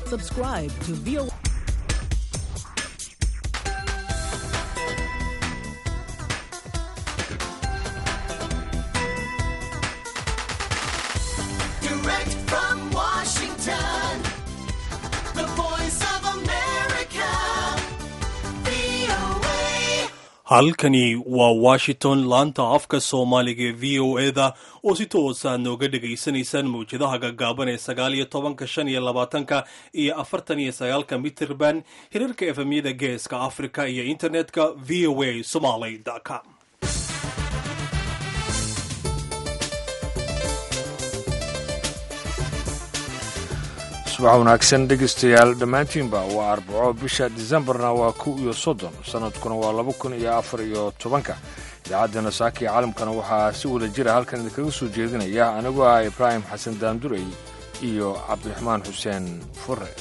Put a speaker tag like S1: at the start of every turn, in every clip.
S1: Subscribe to VOA.
S2: Direct from Washington, the voice of America, VOA.
S3: halkani waa washington laanta afka soomaaliga ee v o eda oo si toosa nooga dhegaysanaysaan mawjadaha gaggaaban ee sagaal iyo tobanka shan iyo labaatanka iyo afartan iyo sagaalka mitirban hirarka efemyada geeska africa iyo internetka v o a somaly com
S4: subax wanaagsan dhegaystayaal dhammaantiinba waa arbaco bisha disembarna waa kow iyo soddon sannadkuna waa laba kun iyo afar iyo tobanka idaacaddana saaka iyo caalamkana waxaa si wada jira halkan idinkaga soo jeedinaya anigu ah ibraahim xasan daandurey iyo cabdiraxmaan xuseen fure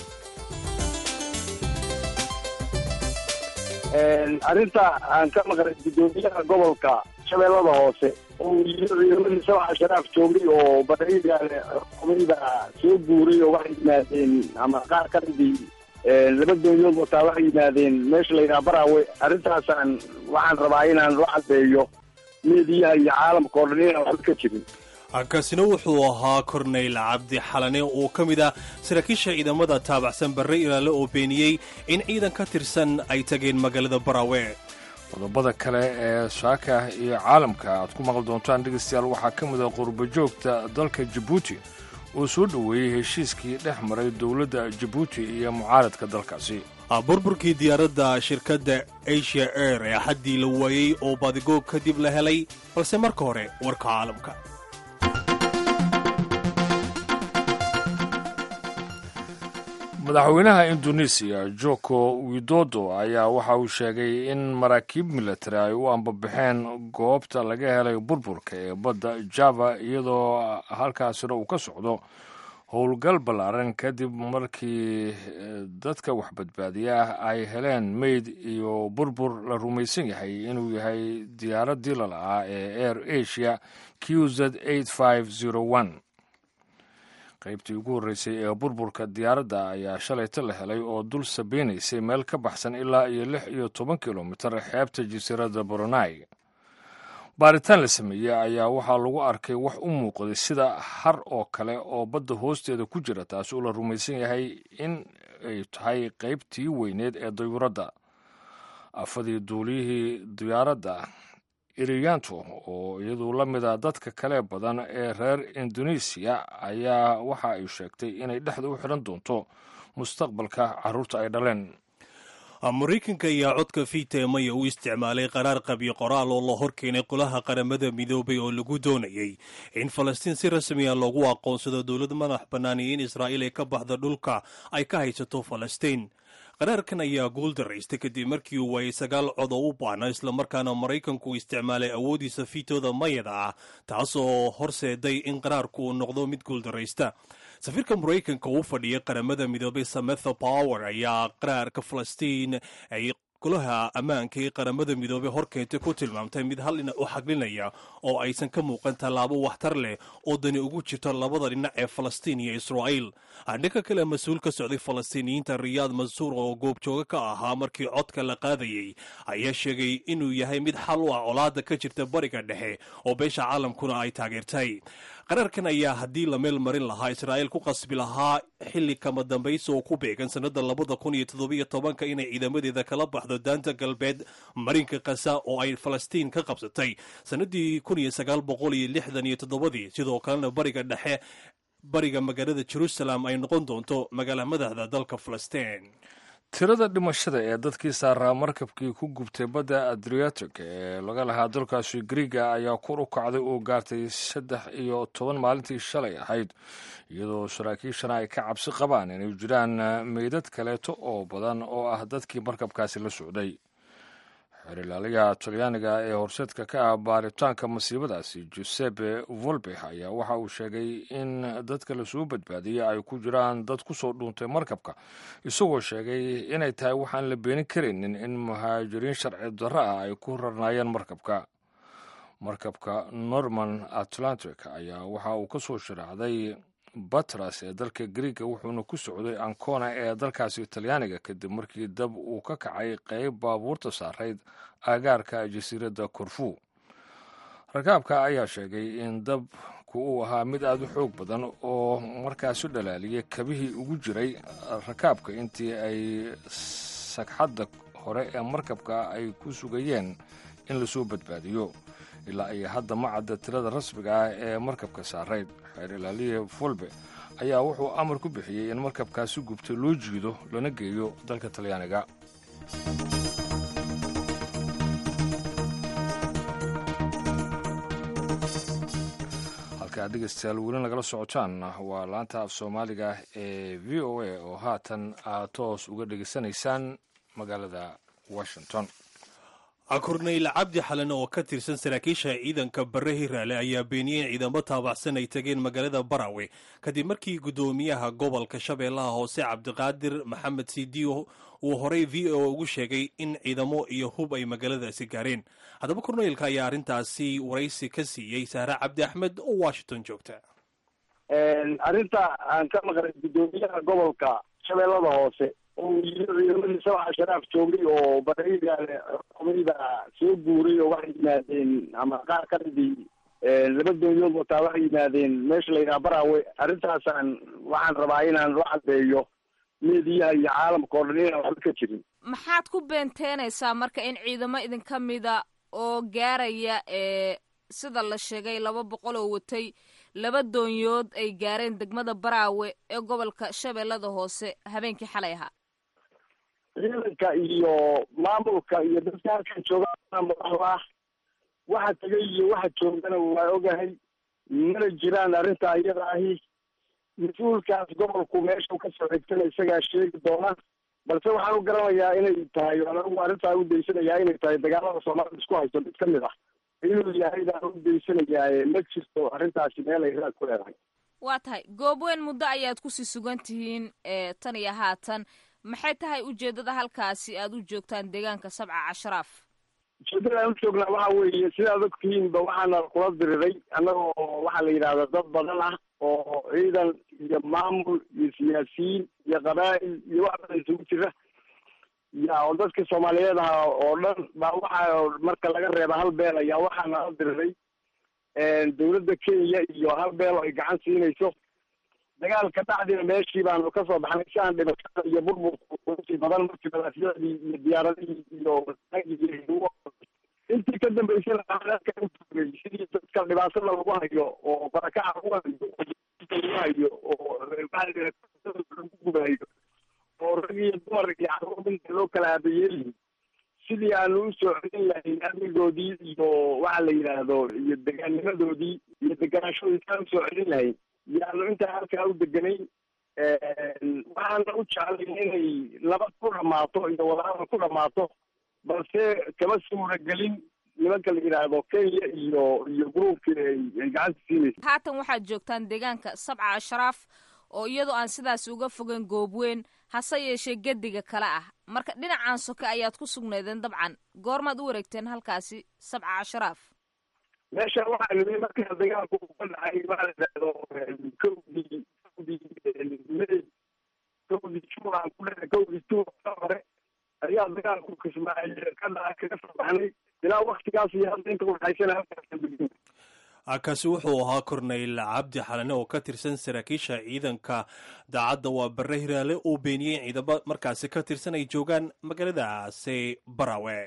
S5: arrinta aan ka maqlay guddoomiyaha gobolka shabeellada hoose oo yiri ciidamadii sabca sharaaf joogay oo badaidaale xukumayda soo guuray oo waxay yimaadeen ama qaar ka midii laba doonyood wataa waxay yimaadeen meesha la yidhaha baraawe arrintaasaan waxaan rabaa inaan la caddeeyo meediyaha iyo caalamka oo dhan inaan waxba ka jirin
S3: kaasina wuxuu ahaa korneyl cabdi xalane oo ka mid ah saraakiisha ciidamada taabacsan barre ilaale oo beeniyey in ciidan ka tirsan ay tageen magaalada baraawe
S4: qodobada kale ee saaka iyo caalamka aad ku maqli doontaan dhegaystayaal waxaa ka mid ah qurbajoogta dalka jabuuti oo soo dhoweeyey heshiiskii dhex maray dowladda jabuuti iyo mucaaradka dalkaasi
S3: burburkii diyaaradda shirkadda asia air ee axaddii la waayey oo baadigoog kadib la helay balse marka hore warka caalamka
S4: madaxweynaha indonesiya joko widodo ayaa waxa uu sheegay in maraakiib militari ay u ambabaxeen goobta laga helay burburka ee badda java iyadoo halkaasina uu ka socdo howlgal ballaaran kadib markii dadka wax badbaadiya ay heleen meyd iyo burbur la rumaysan yahay inuu yahay diyaaraddii lala'aa ee air asia q z qaybtii ugu horreysay ee burburka diyaaradda ayaa shalayta la helay oo dul sabeynaysay meel ka baxsan ilaa iyo lix iyo toban kilomitar xeebta jasiiradda boronai baaritaan la sameeyey ayaa waxaa lagu arkay wax u muuqday sida har oo kale oo badda hoosteeda ku jira taas oo la rumaysan yahay in ay tahay qaybtii weyneed ee dayuuradda afadii duuliyihii diyaaradda iriyanto oo iyadu la mid a dadka kale badan ee reer indonesiya ayaa waxa ay sheegtay inay dhexda u xidhan doonto mustaqbalka carruurta ay dhaleen
S3: maraykanka ayaa codka fiiteemaya u isticmaalay qaraar qabyo qoraal oo la horkeenay qolaha qaramada midoobay oo lagu doonayey in falastiin si rasmiya loogu aqoonsado dowlad madax bannaan iyo in israa'iil ay ka baxda dhulka ay ka haysato falastiin qaraarkan ayaa guul daraystay kadib markii uu waayay sagaal cod oo u baana islamarkaana maraykanku isticmaalay awoodiisa fiitooda mayada ah taasoo horseeday in qaraarku uu noqdo mid guuldaraysta safiirka maraykanka uu fadhiyay qaramada midoobay sametha power ayaa qaraarka falastiin ay golaha ammaanka ee qaramada midoobey horkeentay ku tilmaamtay mid hal dhinac u xaglinaya oo aysan ka muuqan tallaabo waxtar leh oo dani ugu jirto labada dhinac ee falastiin iyo israa'iil dhanka kale mas-uul ka socday falastiiniyiinta riyaad mansuur oo goobjooga ka ahaa markii codka la qaadayey ayaa sheegay inuu yahay mid xal u ah colaada ka jirta bariga dhexe oo beesha caalamkuna ay taageertay qaraarkan ayaa haddii la meel marin lahaa israa'iil ku qasbi lahaa xilli kama dambaysa oo ku beegan sannada labada kun iyo toddobiyo tobanka inay ciidamadeeda kala baxdo daanta galbeed marinka kasa oo ay falastiin ka qabsatay sannadii kun iyo sagaal boqol iyo lixdan iyo toddobadii sidoo kalena bariga dhexe bariga magaalada jerusalem ay noqon doonto magaala madaxda dalka falastiin
S4: tirada dhimashada ee dadkii saaraa markabkii ku gubtay badda adriatic ee laga lahaa dalkaasi griiga ayaa kor u kacday oo gaartay saddex iyo toban maalintii shalay ahayd iyadoo saraakiishana ay ka cabsi qabaan inay jiraan meydad kaleeto oo badan oo ah dadkii markabkaasi la socday xeerilaaliyaha talyaaniga ee horseedka ka ah baaritaanka masiibadaasi giuseppe volbe ayaa waxa uu sheegay in dadka lasoo badbaadiyey ay ku jiraan dad ku soo dhuuntay markabka isagoo sheegay inay tahay waxaan la beenin karaynin in muhaajiriin sharci darro ah ay ku rarnaayeen markabka markabka norman atlantic ayaa waxa uu ka soo sharaacday batras ee dalka griiga wuxuuna ku socday ancona ee dalkaasi talyaaniga kadib markii dab uu ka kacay qeyb baabuurta saarayd aagaarka jasiiradda korfu rakaabka ayaa sheegay in dabku uu ahaa mid aada u xoog badan oo markaas u dhalaaliyay kabihii ugu jiray rakaabka intii ay sagxadda hore ee markabka ay ku sugayeen in lasoo badbaadiyo ilaa iyo hadda ma cadda tirada rasmiga ah ee markabka saarayd xeer ilaaliye fulbe ayaa wuxuu amar ku bixiyey in markabkaasi gubtay loo jiido lana geeyo dalka talyaaniga halkaad dhegeystayaal weli nagala socotaan waa laanta af soomaaliga ee v o a oo haatan aad toos uga dhegeysanaysaan magaalada washington
S3: korneyl cabdi xalan oo ka tirsan saraakiisha ciidanka bare hiraale ayaa beeniyey in ciidamo taabacsan ay tageen magaalada barawe kadib markii guddoomiyaha gobolka shabeellaha hoose cabdiqaadir maxamed sidiyo uu horey v o ugu sheegay in ciidamo iyo hub ay magaaladaasi gaareen haddaba korneylka ayaa arrintaasi waraysi ka siiyey sahre cabdi axmed oo washington joogta
S5: arrinta aan ka maqlay guddoomiyaha gobolka shabeellada hoose oo yiri ciidamadii sabca sharaaf joogay oo barayigaale xukumayda soo guuray oo waxay yimaadeen ama qaar ka midii laba doonyood wataa waxay yimaadeen meesha la yidhaha barawe arrintaasaan waxaan rabaa inaan la caddeeyo meediyaha iyo caalamka oo dhan inaan waxba ka jirin
S1: maxaad ku beenteenaysaa marka in ciidamo idinka mida oo gaaraya ee sida la sheegay laba boqol oo watay laba doonyood ay gaareen degmada baraawe ee gobolka shabeellada hoose habeenkii xalay ahaa
S5: ciidanka iyo maamulka iyo dadka halkan joogaa madaxda ah waxa tegay iyo waxa joogana waa ogahay mana jiraan arrintaa iyada ahi mas-uulkaas gobolku meesha ka soo xigtana isagaa sheegi doona balse waxaan u garanayaa inay tahay anagu arrintaa u daysanayaa inay tahay dagaalada soomaalida isku haysto mid ka mid ah inuu yahay baan u daysanayaa ma jirto arrintaasi meel ay raad ku leedahay
S1: waa tahay goobweyn muddo ayaad kusii sugan tihiin ee tan iyo haatan maxay tahay ujeeddada halkaasi aad u joogtaan deegaanka sabca cashraaf
S5: ujeeddada aan u joognaa waxa weeye sidaad ogtihiinba waxaana kula diriray annagoo waxaa la yidhahda dad badan ah oo ciidan iyo maamul iyo siyaasiyiin iyo qabaa'il iyo wax badan isugu jira ya oo dadka soomaaliyeed aha oo dhan baa waxa marka laga reeba hal beel ayaa waxaana la diriray dowladda kenya iyo hal beel oo ay gacan siinayso dagaalka dhacdina meeshii baanu kasoo baxnay si aan dhibashada iyo burburka badan markii madaafyadii iyo diyaaradihii iyo intii ka dambeysana aaka utugay sidii dadka dhibaatada lagu hayo oo barakaca lagu hayo lagu hayo oo lagu gubayo oo rag iyo dumar iyo carruur inta loo kala aabayeelihin sidii aanu usoo celin lahayn amnigoodii iyo waxa la yidhaahdo iyo degaanimadoodii iyo deganaashadoodii kaan usoo celin lahayn yaanu intaa halkaa u deganayn waxaana u jeclay inay nabad ku dhamaato iyo wadahadal ku dhamaato balse kama suuragelin nimanka la yidhaahdo kenya iyo iyo gruubkii ay ay gacanta siinaysa
S1: haatan waxaad joogtaan deegaanka sabca ashraaf oo iyadoo aan sidaas uga fogeyn goobweyn hase yeeshee gediga kale ah marka dhinacan soke ayaad ku sugnaydeen dabcan goormaad u wareegteen halkaasi sabca ashraaf
S5: meesha waxaa nimi markaa dagaalku ka dhacay waxa la yidhaahdo kowdii kowdii may kowdii juun aan ku leeyahay kowdii juun ka hore ayaa dagaalku kismaaciil ka dhacay kaga soo baxnay ilaa waktigaas iyo hadda inta udhaxaysana halkaas
S3: kaasi wuxuu ahaa korneyl cabdi xalane oo ka tirsan saraakiisha ciidanka daacadda waa bare hiraale uu beeniyey in ciidamo markaasi ka tirsan ay joogaan magaaladaasi barawe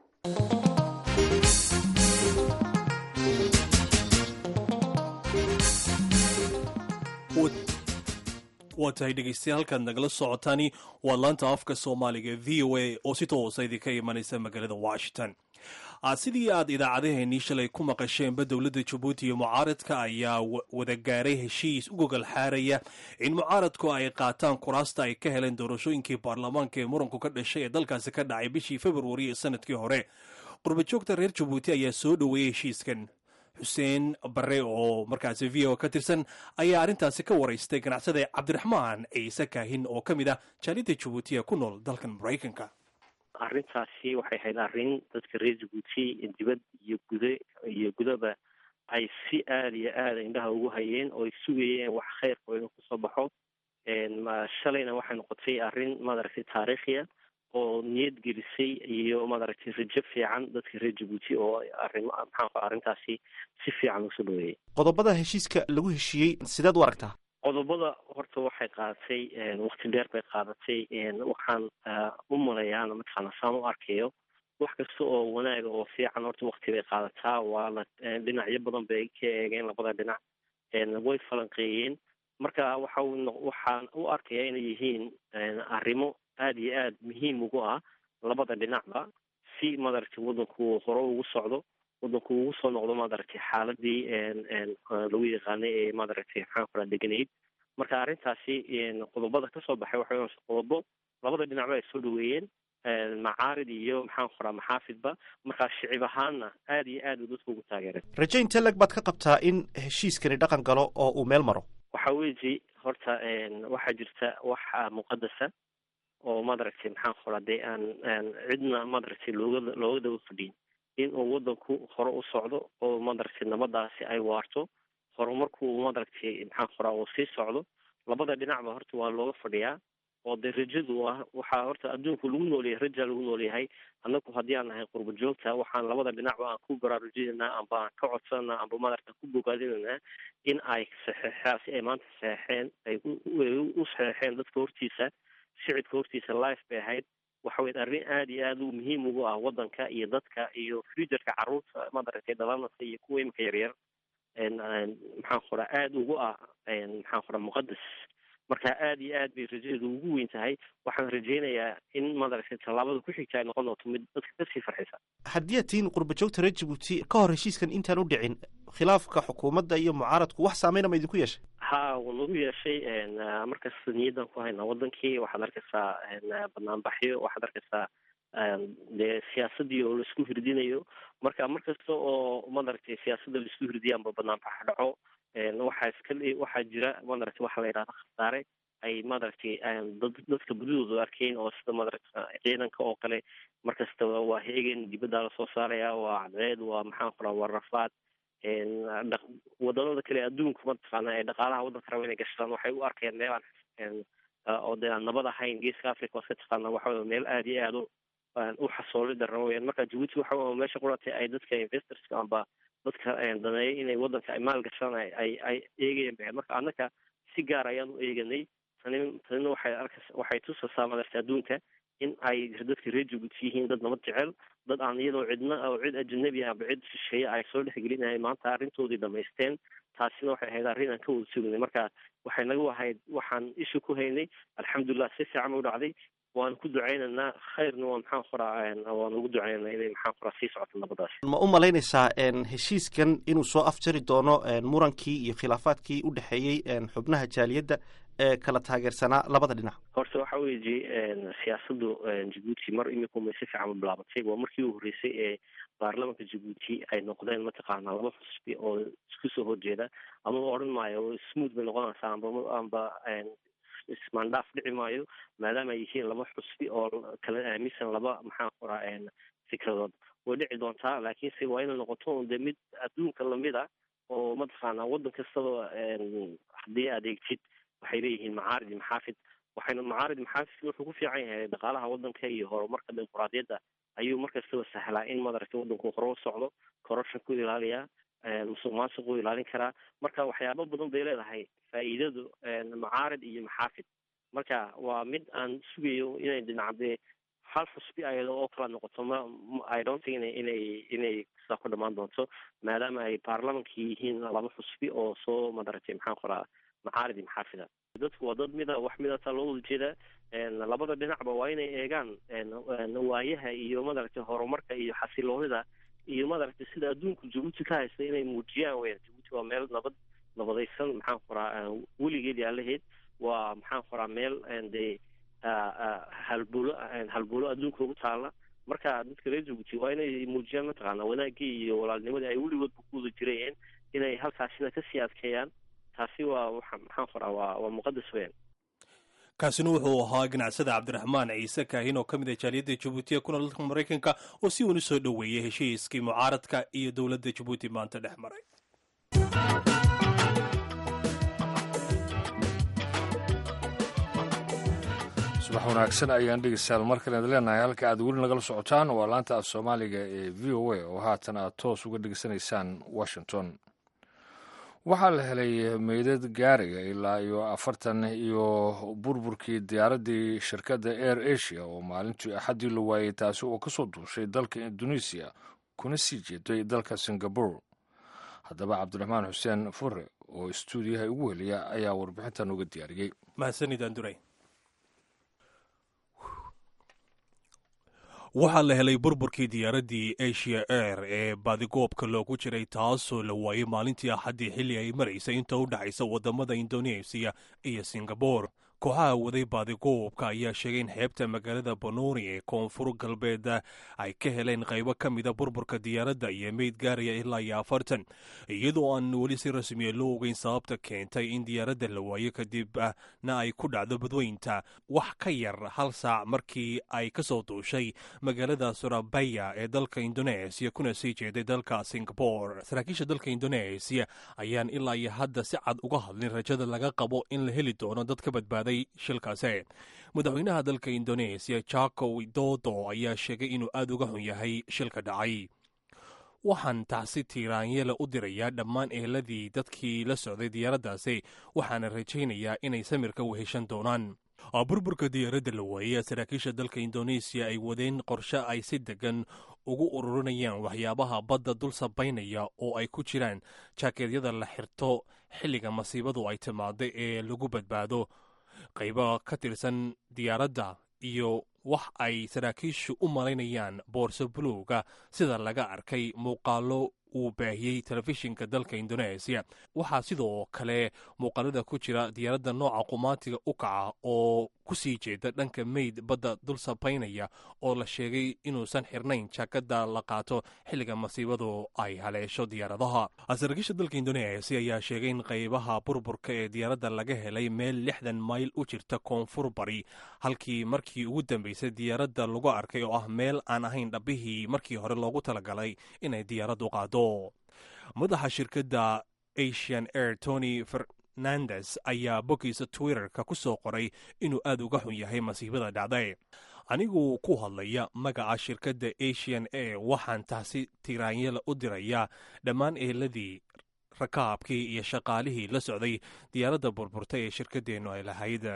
S3: waa tahay dhegeystayaal halkaad nagala socotaani waa laanta afka soomaaliga v o a oo si toosa idinka imanaysa magaalada washington sidii aad idaacadaheenii shalay ku maqasheenba dowladda jabuuti iyo mucaaradka ayaa wada gaaray heshiis u gogol xaaraya in mucaaradku ay qaataan kuraasta ay ka heleen doorashooyinkii baarlamaanka ee muranku ka dhashay ee dalkaasi ka dhacay bishii februari ee sanadkii hore qurbajoogta reer jabuuti ayaa soo dhoweeyey heshiiskan xuseen bare oo markaasi v o ka tirsan ayaa arrintaasi ka waraystay ganacsada cabdiraxmaan ciise kaahin oo ka mid ah jaalida jabuutiya ku nool dalkan maraykanka
S6: arrintaasi waxay ahayd arrin dadka reer jabuuti dibad iyo guda iyo gudaba ay si aada iyo aada indhaha ugu hayeen oo ay sugayeen wax khayrka inuu kusoo baxo shalayna waxay noqotay arrin maaragtay taariikhiya oo niyad gelisay iyo maaragtay rajo fiican dadka reer jabuuti oo arrim maxaa arrintaasi si fiican usoo dhaweeyay
S7: qodobada heshiiska lagu heshiiyey sideed u aragtaa
S6: qodobada horta waxay qaadatay wakti dheer bay qaadatay waxaan u malayaana mataqaana saan u arkayo wax kasta oo wanaaga oo fiican horta wakti bay qaadataa waana dhinacyo badan bay ka eegeen labada dhinac way falanqeeyeen marka waxa waxaan u arkaya inay yihiin arrimo aada iyo aada muhiim ugu ah labada dhinacba si madaragtay waddanku hore ugu socdo waddanku ugu soo noqdo madaragtay xaaladii lagu yaqaanay ee madaragtay maxaan kula deganayd marka arrintaasi qodobada kasoo baxay waxay qodobo labada dhinacba ay soo dhaweeyeen macaarid iyo maxaan qoraa maxaafidba markaa shicib ahaanna aada iyo aad uu dadku ugu taageeray
S7: raje intee leg baad ka qabtaa in heshiiskani dhaqan galo oo uu meel maro
S6: waxa weji horta waxaa jirta wax muqadasa oo madaragtay maxaan qoraa dee aan aan cidna madaragtay looga looga daba fadhiyin in uu waddanku hore u socdo oo madaragtay nabadaasi ay waarto horumarku madaragtay maxaan qoraa uu sii socdo labada dhinacba horta waa looga fadhiyaa oo dee rajadu ah waxaa horta adduunku lagu noolyahay rajaa lagu noolyahay annagu haddii aan nahay qurba joogta waxaan labada dhinacba aan ku baraarujinaynaa amba aan ka codsanaa amba madaragta ku bogaadinaynaa in ay saxeexaa si ay maanta saxeexeen ay u saxeexeen dadka hortiisa shicibka hortiisa life bay ahayd waxa weye arrin aada iyo aada u muhiim ugu ah waddanka iyo dadka iyo futureka carruurta madaragtay dhalanasa iyo kuwa imika yaryar maxaan qoraa aada ugu ah maxaan qoraa muqadas marka aada iyo aad bay rajadeedu ugu weyn tahay waxaan rajaynayaa in madaragtay tallaabada ku xigta ay noqon doonto mid dadka kasii farxisa
S7: haddii aad tihiin qurba joogta reer jabuuti ka hor heshiiskan intaan u dhicin khilaafka xukuumadda iyo mucaaradku wax saameyna ma idinku yeeshay
S6: ha wuu nagu yeeshay markasta niyaddan ku haynaa waddankii waxaad arkaysaa banaanbaxyo waxaad arkaysaa dee siyaasadii oo laisku hirdinayo marka mar kasta oo madaragtay siyaasadda laisku hirdiya amba banaanbax dhaco waxaa iska waxaa jira madaragtay waxaa la yidhahda khasaare ay madaragtay dad dadka badidooda arkeen oo sida madaragta ciidanka oo kale markastaba waa heegen dibaddaa lasoo saaraya waa cadceed waa maxaan qoraa waa rafaad wadamada kale adduunka mataqaana ee dhaqaalaha waddanka raba inay gashadaan waxay u arkayaan meel aan oo dee aan nabad ahayn geeska africa waa iska taqaana waxa meel aada iyo aada u xasooli darra weyaan marka jabuuti waxa meesha quratay ay dadka investorska amba dadka daneeya inay waddanka ay maal gashaan ay ay eegayaan ba marka annaka si gaar ayaan u eeganay tani tanina waxay arkas waxay tusaysaa madarta adduunka in ay dadka reer jabuuti yihiin dad nabad jecel dad aan iyadoo cidna oo cid ajanabi aba cid shisheeye ay soo dhexgelinahay maanta arrintoodii dhamaysteen taasina waxay ahayd arrin aan ka wada sugnay marka waxay nagu ahayd waxaan isha ku haynay alxamdulilah si fiican u dhacday waan ku ducaynaynaa khayrna waa maxaan qoraa waan ugu ducaynanaa inay maxaan qoraa sii socoto nabadaasi
S7: ma u malaynaysaa heshiiskan inuu soo afjari doono murankii iyo khilaafaadkii u dhexeeyey xubnaha jaaliyadda ee kala taageersanaa labada dhinac
S6: horta waxa weeye siyaasaddu jabuuti mar imikuma si fiican u bilaabatay waa markii u horreysay ee baarlamanka jabuuti ay noqdeen mataqaana laba xusbi oo isku soo horjeeda ama odhan maayo smooth bay noqonaysaa amba amba ismaandhaaf dhici maayo maadaama ay yihiin laba xusbi oo kala aaminsan laba maxaan qoraa fikradood way dhici doontaa laakiinse waa inay noqoto de mid adduunka lamid a oo mataqaana waddan kastaba haddii aad eegtid waxay leeyihiin macaarid iyo maxaafid waxayna macaarid maxaafidka wuxuu ku fiican yahay dhaqaalaha waddanka iyo horumarka dimuquraadiyadda ayuu markastaba sahlaa in madaragtay waddanku hore u socdo corruption ku ilaaliyaa musuq maasuq u ilaalin karaa marka waxyaabo badan bay leedahay faa'iidadu macaarid iyo maxaafid marka waa mid aan sugayo inay dhinacdee hal xusbi ayada oo kala noqoto ma i don't think inay inay inay sidaa ku dhammaan doonto maadaama ay baarlamankii yihiin laba xusbi oo soo madaragtay maxaan qoraa macaarid iyo maxaafida dadku waa dad mida wax midata loo wada jeedaa labada dhinacba waa inay eegaan waayaha iyo madaragtay horumarka iyo xasiloonida iyo madaragtay sida adduunku jabuuti ka haysta inay muujiyaan weyan jabuuti waa meel nabad nabadaysan maxaan qoraa weligeed yaalaheed waa maxaan qoraa meel dee halbuulo halbuulo adduunka ugu taala marka dadka reer jabuuti waa inay muujiyaan mataqaana wanaagii iyo walaalnimadii ay weligoodba ku wada jirayeen inay halkaasina kasii adkeeyaan taasi waa waxa maxaan qoraa waa waa muqadas weyan
S3: kaasina wuxuu ahaa ganacsada cabdiraxmaan ciise kaahin oo ka mid ah jaaliyadda jabuuti ee ku nool dalka maraykanka oo si weyn u soo dhoweeyey heshiiskii mucaaradka iyo dowladda jabuuti maanta dhex maray
S4: subax wanaagsan ayaan dhegeystayaal mar kale leenahay halka aad weli nagala socotaan waa laanta af soomaaliga ee v o a oo haatan aad toos uga dhegeysanaysaan washington waxaa la helay meydad gaariga ilaa iyo afartan iyo burburkii diyaaraddii shirkadda air asia oo maalintii axaddii la waayey taasi oo kasoo duushay dalka indonesiya kuna sii jeeday dalka singabore haddaba cabdiraxmaan xuseen fure oo istuudiyaha ugu heliya ayaa warbixintan uga diyaariyey
S3: mahadsanidaan duray waxaa la helay burburkii diyaaraddii asia air ee baadigoobka loogu jiray taasoo la waayey maalintii axaddii xilli ay maraysay inta u dhexaysa waddamada indonesiya iyo singabore kooxaha waday baadigoobka ayaa sheegay in xeebta magaalada bonori ee koonfur galbeed ay ka heleen qaybo ka mida burburka diyaaradda iyo meyd gaaraya ilaa iyo afartan iyadoo aan weli si rasmiya loo ogeyn sababta keentay in diyaaradda la waayo kadibna ay ku dhacdo badweynta wax ka yar hal saac markii ay ka soo duushay magaalada surabaya ee dalka indoneesiya kuna sii jeeday dalka singabore saraakiisha dalka indoneesiya ayaan ilaa iyo hadda si cad uga hadlin rajada laga qabo in la heli doono dad ka badbaaday shilkaasi madaxweynaha dalka indoneesiya jako widodo ayaa sheegay inuu aada uga xun yahay shilka dhacay waxaan tacsi tiiraanyele u dirayaa dhammaan eheladii dadkii la socday diyaaraddaasi waxaana rajaynayaa inay samirka weheshan doonaan burburka diyaaradda la waayey saraakiisha dalka indoneesiya ay wadeen qorshe ay si degan ugu ururinayaan waxyaabaha badda dul sabaynaya oo ay ku jiraan jaakeedyada la xirto xilliga masiibadu ay timaado ee lagu badbaado qaybo ka tirsan diyaaradda iyo wax ay saraakiishu u malaynayaan boorso buluuga sida laga arkay muuqaalo uu baahiyey telefishinka dalka indoneesiya waxaa sidoo kale muuqaalada ku jira diyaaradda nooca qumaatiga u kaca oo ku sii jeeda dhanka meyd badda dul sabaynaya oo la sheegay inuusan xirnayn jaakada la qaato xilliga masiibadu ay haleesho diyaaradaha saraakiisha dalka indoneesiya ayaa sheegay in qaybaha burburka ee diyaaradda laga helay meel lixdan mayl u jirta koonfur bari halkii markii ugu dambeysay diyaaradda lagu arkay oo ah meel aan ahayn dhabbihii markii hore loogu talagalay inay diyaaraddu qaado madaxa shirkadda asian air tony fernandes ayaa boggiisa twitterka ku soo qoray inuu aada uga xun yahay masiibada dhacday anigu ku hadlaya magaca shirkadda asian air waxaan taasi tiraanyala u dirayaa dhammaan eheladii rakaabkii iyo shaqaalihii la socday diyaaradda burburta ee shirkaddeennu ay lahayd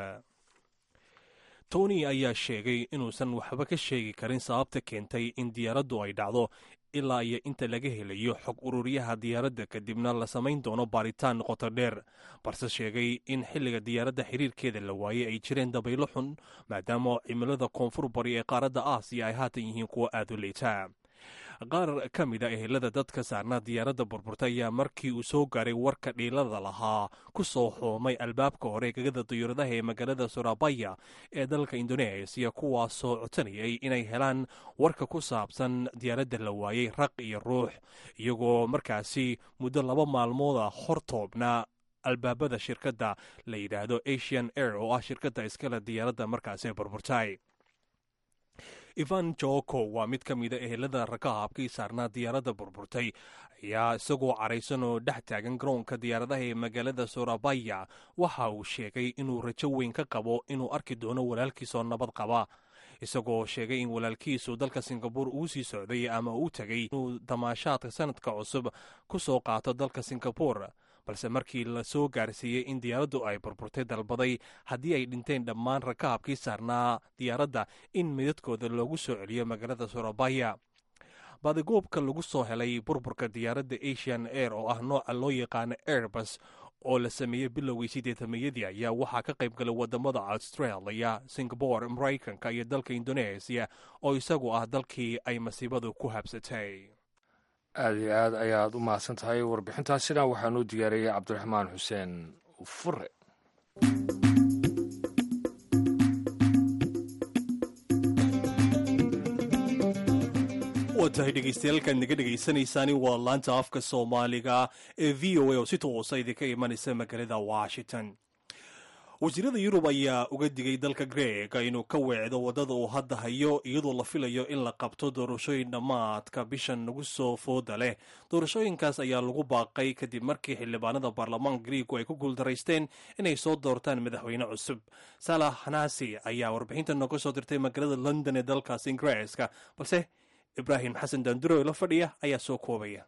S3: tony ayaa sheegay inuusan waxba ka sheegi karin sababta keentay in diyaaraddu ay dhacdo ilaa iyo inta laga helayo xog ururyaha diyaaradda kadibna la samayn doono baaritaan qoto dheer balse sheegay in xilliga diyaaradda xiriirkeeda la waayey ay jireen dabaylo xun maadaama cimilada koonfur bari ee qaaradda aasiya ay haatan yihiin kuwo aad u liita qaar ka mid a ehelada dadka saarnaa diyaaradda burburta ayaa markii uu soo gaaray warka dhiilada lahaa ku soo xoomay albaabka hore gegada diyuuradaha ee magaalada surabaya ee dalka indoneesiya kuwaasoo cotanayay inay helaan warka ku saabsan diyaaradda la waayey raq iyo ruux iyagoo markaasi muddo laba maalmooda hortoobna albaabada shirkadda la yidhaahdo asian air oo ah shirkadda iskale diyaaradda markaasi burburtay ivan joko waa mid ka mida ehelada rakaabkii saarnaa diyaaradda burburtay ayaa isagoo caraysan oo dhex taagan garoonka diyaaradaha ee magaalada surabaya waxa uu sheegay inuu rajo weyn ka qabo inuu arki doono walaalkiisoo nabad qaba isagoo sheegay in walaalkiisu dalka singabore uu sii socday ama uu tegay inuu damaashaadka sanadka cusub ku soo qaato dalka singabore balse markii la soo gaarsiiyey in diyaaraddu ay burburtay dalbaday haddii ay dhinteen dhammaan rakaabkii saarnaa diyaaradda in midadkooda loogu soo celiyo magaalada surabaya baadigoobka lagu soo helay burburka diyaaradda asian air oo ah nooca loo yaqaano airbus oo la sameeyey bilowgii sideetamayadii ayaa waxaa ka qayb galay wadamada australia singabore maraykanka iyo dalka indoneesiya oo isagu ah dalkii ay masiibadu ku habsatay
S4: aada iyo aad ayaad u mahadsan tahay warbixintaasina waxaa noo diyaariyey cabdiraxmaan xuseen fure
S3: waa tahay dhegaystayaaalkaad naga dhegaysanaysaani waa laanta afka soomaaliga ee v o a oo si toosa idinka imanaysa magaalada washington wasiirada yurub ayaa uga digay dalka greega inuu ka weecdo waddada uu hadda hayo iyadoo la filayo in la qabto doorashooyin dhammaadka bishan nagu soo fooda leh doorashooyinkaas ayaa lagu baaqay kadib markii xildhibaanada baarlamaanka griigu ay ku guuldaraysteen inay soo doortaan madaxweyne cusub salah hanasi ayaa warbixinta nooga soo dirtay magaalada london ee dalkaas ingiriiska balse ibraahim xasan danduro la fadhiya ayaa soo koobaya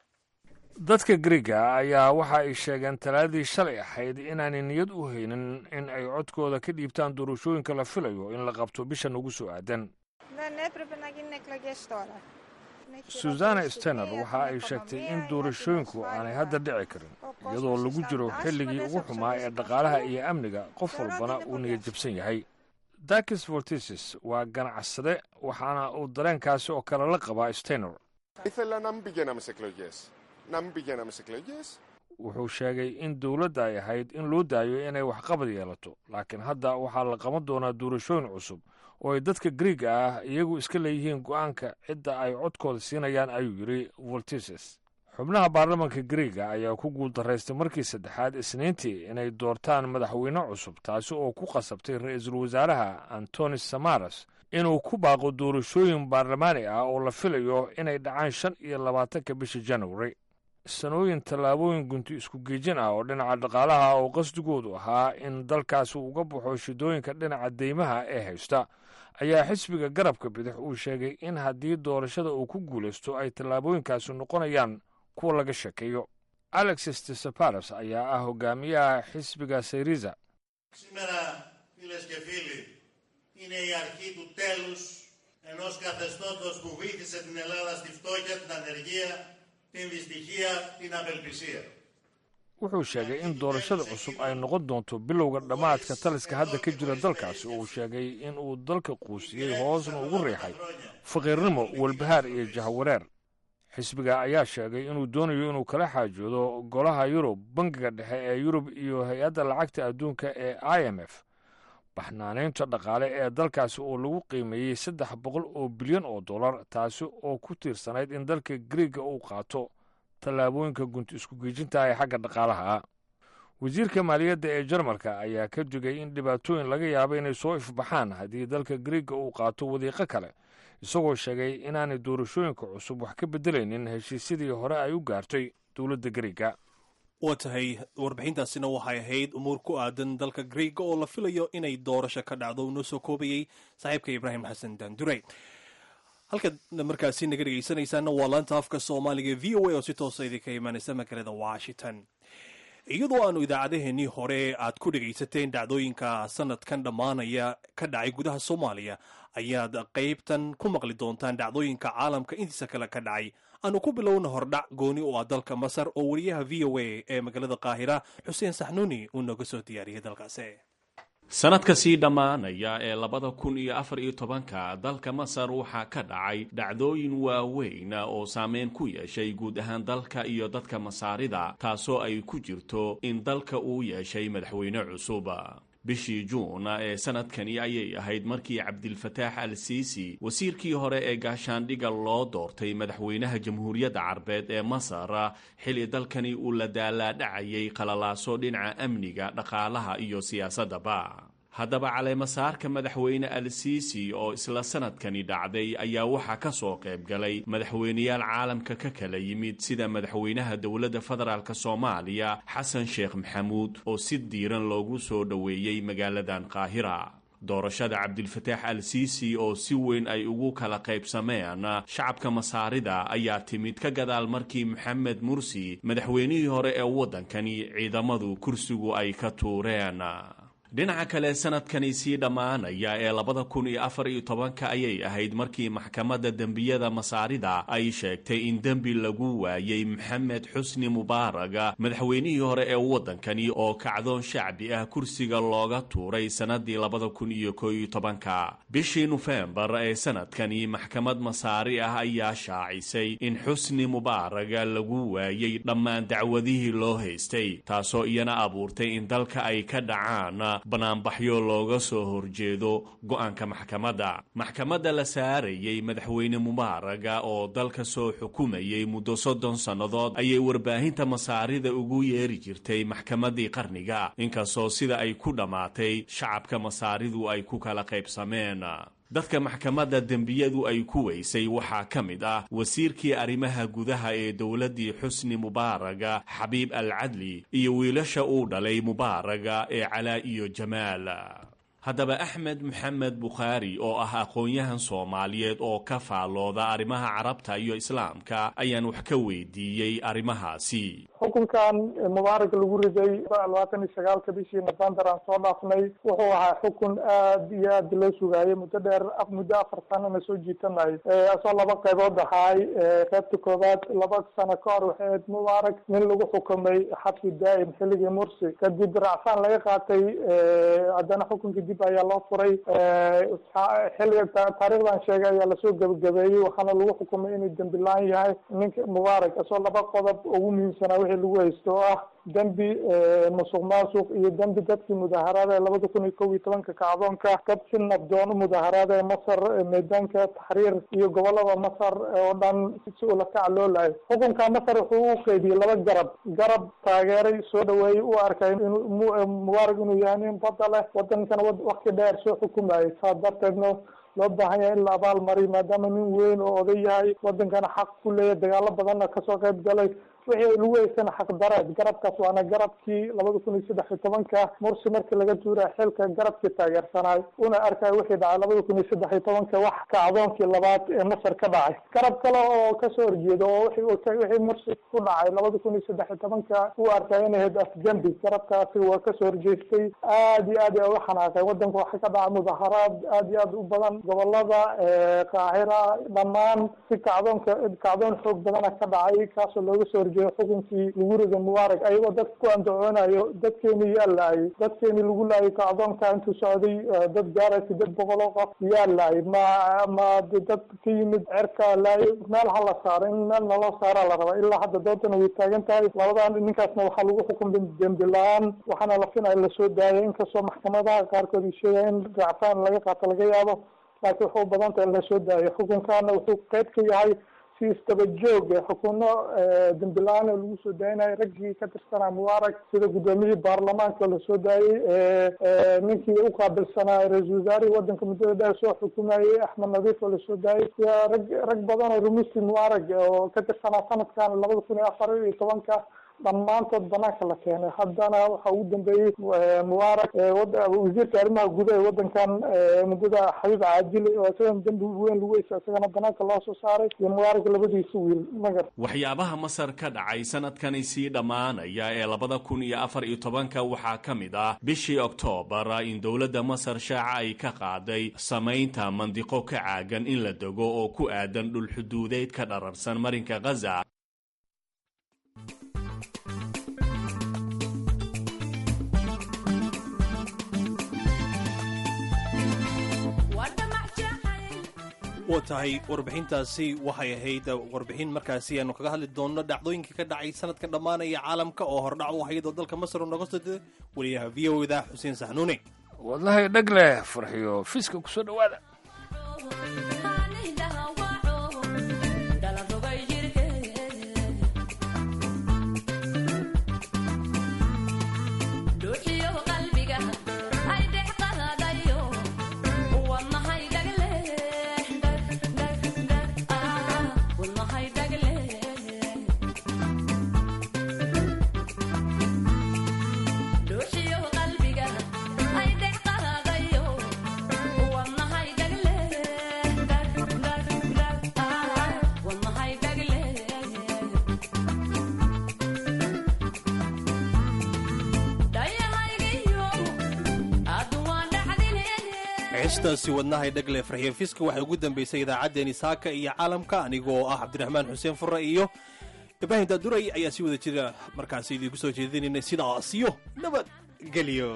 S4: dadka griiga ayaa waxa ay sheegeen talaadii shalay ahayd inaanay niyad u haynin in ay codkooda ka dhiibtaan doorashooyinka la filayo in la qabto bishan ugu soo aadan
S8: Δεν έπρεπε να γίνουν εκλογές τώρα. Είναι
S4: susana
S8: χειρότερη
S4: stener
S8: στιγμή
S4: waxa
S8: για
S4: ay
S8: την
S4: sheegtay
S8: οικονομία,
S4: in
S8: για την
S4: doorashooyinku
S8: ασφάλεια.
S4: aanay hadda dhici karin
S8: Ο
S4: iyadoo
S8: κόσμος
S4: lagu jiro
S8: στα
S4: xilligii
S8: άσχολες
S4: ugu xumaa ee
S8: εξοπλισμούς
S4: dhaqaalaha
S8: καθόλου.
S4: iyo amniga qof
S8: Θεωρώ
S4: walbana
S8: ότι είναι
S4: uu
S8: πολύ
S4: niyad jabsan yahay dakis vortisis waa ganacsade waxaana uu dareenkaasi oo kale la qabaa stener
S9: Ήθελα να μην πηγαίναμε σε εκλογές. Να μην πηγαίναμε σε εκλογές.
S4: wuxuu sheegay in dowladda ay ahayd in loo daayo inay waxqabad yeelato laakiin hadda waxaa la qaban doonaa doorashooyin cusub oo ay dadka griiga ah iyagu iska leeyihiin go'aanka cidda ay codkooda siinayaan ayuu yidhi voltises xubnaha baarlamanka griiga ayaa ku guuldaraystay markii saddexaad isniintii inay doortaan madaxweyne cusub taasi oo ku qasabtay ra-iisul wasaaraha antonis samaras inuu ku baaqo doorashooyin baarlamaani ah oo la filayo inay dhacaan shan iyo labaatanka bisha january sanooyin tallaabooyin gunti isku geejin ah oo dhinaca dhaqaalaha oo qasdigoodu ahaa in dalkaasi uga baxo shidooyinka dhinaca deymaha ee haysta ayaa xisbiga garabka bidix uu sheegay in haddii doorashada uu ku guulaysto ay tallaabooyinkaasi noqonayaan kuwa laga sheekeeyo alexis tisaparas ayaa ah hogaamiyaha xisbiga sayriza
S10: Σήμερα, φίλες και φίλοι, είναι η αρχή του τέλους ενός καθεστώτος που βήθησε την Ελλάδα στη φτώχεια, την ανεργία, την δυστυχία, την απελπισία.
S4: wuxuu sheegay in doorashada cusub ay noqon doonto bilowga dhammaadka taliska hadda ka jira dalkaasi uu sheegay in uu dalka quusiyey hoosna ugu riixay faqiirnimo walbahaar iyo jahwareer xisbiga ayaa sheegay inuu doonayo inuu kala xaajoodo golaha yurub bangiga dhexe ee yurub iyo hay-adda lacagta adduunka ee i m f baxnaanaynta dhaqaale ee dalkaasi oo lagu qiimeeyey saddex boqol oo bilyan oo dollar taasi oo ku tiirsanayd in dalka griiga uu qaato tallaabooyinka gunti isku geejinta ee xagga dhaqaalaha wasiirka maaliyadda ee jarmalka ayaa ka digay in dhibaatooyin laga yaabo inay soo ifbaxaan haddii dalka griiga uu qaato wadiiqo kale isagoo sheegay inaanay doorashooyinka cusub wax ka beddelaynin heshiisyadii hore ay u gaartay dowladda griiga
S3: waa tahay warbixintaasina waxay ahayd umuur ku aadan dalka griega oo la filayo inay doorasho ka dhacdo uu noo soo koobayey saaxiibka ibraahim xasan daandurey halkaad markaasi naga dhegaysanaysaana waa laanta afka soomaaliga v o a oo si toosa idinka imaanaysa magaalada washington iyadoo aanu idaacadaheenii hore aad ku dhegaysateen dhacdooyinka sanadkan dhammaanaya ka dhacay gudaha soomaaliya ayaad qaybtan ku maqli doontaan dhacdooyinka caalamka intiisa kale ka dhacay aanu ku bilowna hordhac gooni u ah dalka masar oo wariyaha v o a ee magaalada qaahira xuseen saxnuuni uu nooga soo diyaariyey dalkaasi
S11: sanadka sii dhammaanaya ee labada kun iyo afar iyo tobanka dalka masar waxaa ka dhacay dhacdooyin waaweyn oo saameyn ku yeeshay guud ahaan dalka iyo dadka masaarida taasoo ay ku jirto in dalka uu yeeshay madaxweyne cusub bishii juun ee sanadkani ayay ahayd markii cabdilfataax al siisi wasiirkii hore ee gaashaandhiga loo doortay madaxweynaha jamhuuriyadda carbeed ee masar xilli dalkani uu la daalaadhacayay qalalaaso dhinaca amniga dhaqaalaha iyo siyaasaddaba haddaba caleemasaarka madaxweyne al siisi oo isla sanadkani dhacday ayaa waxaa ka soo qayb galay madaxweyneyaal caalamka ka kala yimid sida madaxweynaha dowladda federaalk soomaaliya xasan sheekh maxamuud oo si diiran loogu soo dhoweeyey magaaladan qaahira doorashada cabdilfataax al siisi oo si weyn ay ugu kala qaybsameen shacabka masaarida ayaa timid ka gadaal markii moxamed mursi madaxweynihii hore ee waddankani ciidamadu kursigu ay ka tuureen dhinaca kale sanadkani sii dhammaanaya ee labada kun iyo afar iyo tobanka ayay ahayd markii maxkamadda dembiyada masaarida ay sheegtay in dembi lagu waayey maxamed xusni mubaaraga madaxweynihii hore ee waddankani oo kacdoon shacbi ah kursiga looga tuuray sannadii labada kun iyo koo iyo tobanka bishii nofembar ee sanadkani maxkamad masaari ah ayaa shaacisay in xusni mubaaraga lagu waayey dhammaan dacwadihii loo haystay taasoo iyana abuurtay in dalka ay ka dhacaan banaanbaxyo looga soo horjeedo go-aanka maxkamadda maxkamadda la saarayey madaxweyne mubaaraga oo dalka soo xukumayay muddo soddon sannadood ayay warbaahinta masaarida ugu yeeri jirtay maxkamaddii qarniga inkastoo sida ay ku dhammaatay shacabka masaaridu ay ku kala qaybsameen dadka maxkamadda dembiyadu ay ku weysay waxaa ka mid ah wasiirkii arrimaha gudaha ee dowladdii xusni mubaaraga xabiib al cadli iyo wiilasha uu dhalay mubaaraga ee calaa iyo jamaal haddaba axmed maxamed bukhaari oo ah aqoon-yahan soomaaliyeed oo ka faallooda arrimaha carabta iyo islaamka ayaan wax ka weydiiyey arrimahaasi
S12: xukunkan mubaarak lagu riday labaatan iyo sagaalka bishii november aan soo dhaafnay wuxuu ahaa xukun aad iyo aad loo sugaayay muddo dheer muddo afar sanana soo jiitanay asoo laba qaybood ahaay qaybta koowaad laba sano ka hor waxay ahayd mubaarak nin lagu xukumay xabsi daa'im xilligii mursi kadib racfaan laga qaatay haddana xukunka dib ayaa loo furay xilliga taariikhdan sheegay ayaa lasoo gebagabeeyey waxaana lagu xukumay inuu dembi la-aan yahay ninka mubaarak asoo laba qodob ugu muhiimsanaa wixii lagu haysto oo ah dembi musuq maasuq iyo dembi dadkii mudaaharaada ee labada kun iyo kow iyo tobanka kacdoonka dad si nabdoon u mudaaharaada ee masar meedaanka taxriir iyo gobolada masar oo dhan si ula kaca loo laayay xukunka masar wuxuu u qeybiyey laba garab garab taageeray soo dhaweeyey u arkay inuu mubaarak inuu yahay nin bada leh wadankana wakti dheer soo xukumayay saa darteedna loo baahan yahay in la abaal mariyo maadaama nin weyn oo oday yahay wadankana xaq ku leeyahay dagaalo badanna kasoo qayb galay wixii lagu heysana xaq dareed garabkaas waana garabkii labada kun iyo saddex iyo tobanka mursi markii laga tuuray xilka garabkii taageersanaay una arkay wixii dhacay labada kun iyo saddex iyo tobanka wax kacdoonkii labaad ee masar ka dhacay garab kale oo kasoo horjeeda oo wixii mursi ku dhacay labada kun iyo saddex iyo tobanka u arkay inay ahayd afgembi garabkaasi waa kasoo horjeestay aad iyo aad ay uga xanaaqeen wadanka waxaa ka dhacay mudaharaad aad iyo aad u badan gobolada qaahira dhammaan si kacdoonka kacdoon xoog badana ka dhacay kaasoo looga soo horjeedo xukunkii lagu rido mubaarak ayagoo dadka ku andacoonayo dadkeeni yaa laayay dadkeeni lagu laayay kacdoonka intuu socday dad gaara sideed boqol oo qof yaa laayay ma ma dad ka yimid cerka laayay meel ha la saaro in meel naloo saaraa la rabaa ilaa hadda doodana way taagan tahay labadan ninkaasna waxaa lagu xukumay dembi la-aan waxaana la finaya lasoo daayay inkastoo maxkamadaha qaarkood ay sheegaya in racfaan laga qaato laga yaabo laakiin wuxuu u badan tahay in lasoo daayo xukunkaana wuxuu qayb ka yahay si istaba joog xukuno dembi la-aan lagu soo daayinayo raggii ka tirsanaa mubaarak sida guddoomiyihii baarlamaanka lasoo daayey ninkii uqaabilsanaa ra-isul wasaarihii wadanka muddada dheer soo xukumayey axmed nadiif oo lasoo daayey iyo rag rag badan oo rumusti mubaarak oo ka tirsanaa sanadkan labada kun iyo afar iyo tobanka dhammaantood banaanka la keenay haddana waxa ugu dambeeyey mubaarak wasiirka arrimaha gudaha ee wadankan muddada xabiib caajili oo isagana dembi weyn lagu heysa isagana banaanka loo soo saaray iyo mubaarak labadiisa wiil magar
S11: waxyaabaha masar ka dhacay sanadkani sii dhammaanaya ee labada kun iyo afar iyo tobanka waxaa ka mid ah bishii oktoobar in dowladda masar shaaca ay ka qaaday samaynta mandiqo ka caagan in la dego oo ku aadan dhulxuduudeed ka dhararsan marinka khaza
S3: waa tahay warbixintaasi waxay ahayd warbixin markaasi aanu kaga hadli doonno dhacdooyinkii ka dhacay sanadka dhammaanaya caalamka oo hordhac u ahayd oo dalka masar oo noga soo deda weliyaha v o da xuseen saxnuune
S4: wadlahay dheg leh farxiyo fiiska kusoo dhowaada
S3: heestaasi wadnahay dhagle farxiyo fiska waxay ugu dambaysay idaacaddeenii saaka iyo caalamka anigoo ah cabdiraxmaan xuseen furre iyo ibraahim daaduray ayaa si wada jira markaasi idiinku soo jeedinaynay sidaasiyo nabad gelyo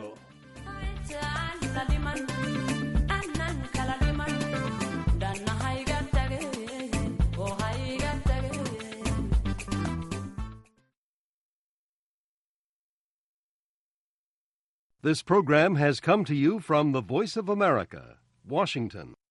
S13: This program has come to you from the Voice of America, Washington.